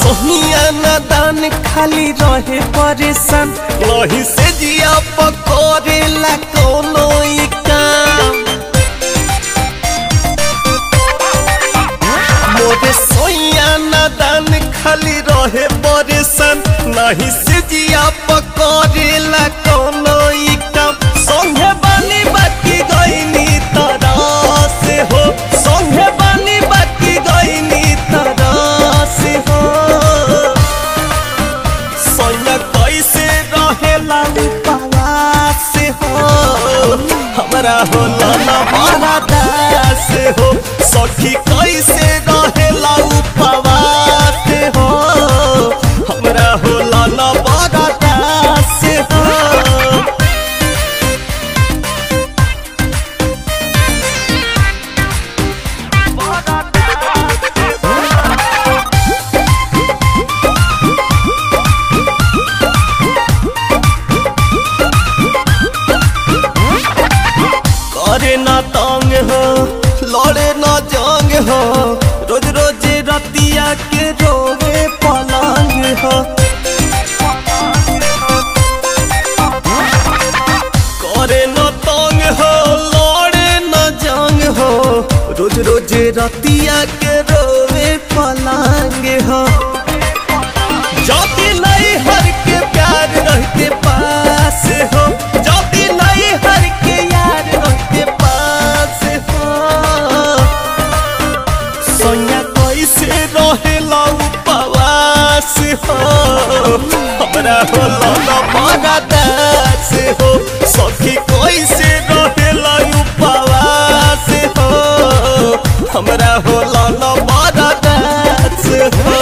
सोहिया नादान खाली रहे परेशान वही से जिया पकड़ेला कोनो ई काम मोरे सोइया नादान खाली रहे परेशान नहीं से जिया पकड़ेला कोनो ई काम संगे बानी बाकी गईनी तरह से हो संगे बानी बाकी गईनी तरह से हो सोया कैसे रहेला उपवास हो हमरा होला ना बड़ा दास हो सखी कैसे रहेला उपवास हो हमरा होला ना बड़ा दास हो करे ना तंग हो लड़े ना जंग हो रोज रोज रतिया के रोवे पलंग हो करे ना तंग हो लड़े ना जंग हो रोज रोज रतिया के रोवे पलंग हो जाति नहीं हर के प्यार रहते पास हो जाति नहीं हर के यार रहते पास हो सोया कैसे रहेला उपवास हो हमरा होला ना बड़ा दास हो सखी कैसे रहेला उपवास हो हमरा होला ना बड़ा दास हो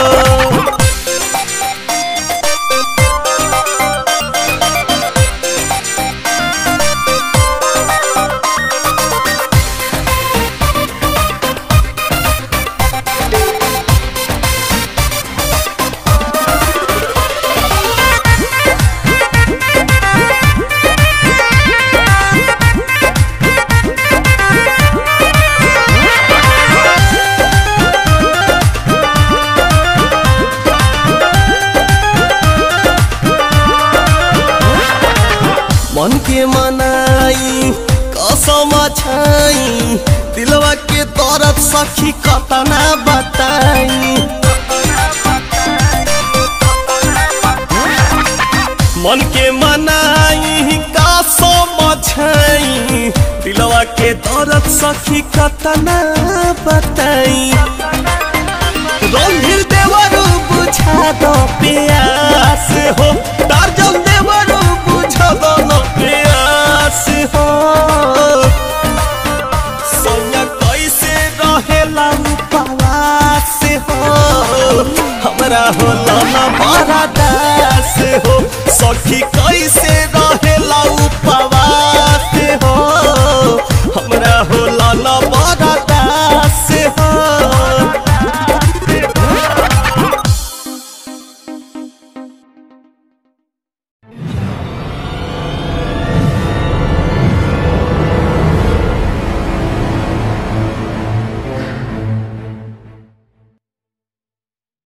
मन के मनाई कसम छाई दिलवा के दर्द सखी कतना बताई मन के मनाई कसम छाई दिलवा के दर्द सखी कतना बताई रंगील देवरू बुझा दो प्यास हो टार्जन देवरू बुझा दो न प्यास हो सोया कैसे रहेला उपवास हो हमरा होला ना बड़ा दास हो सखी कैसे रहेला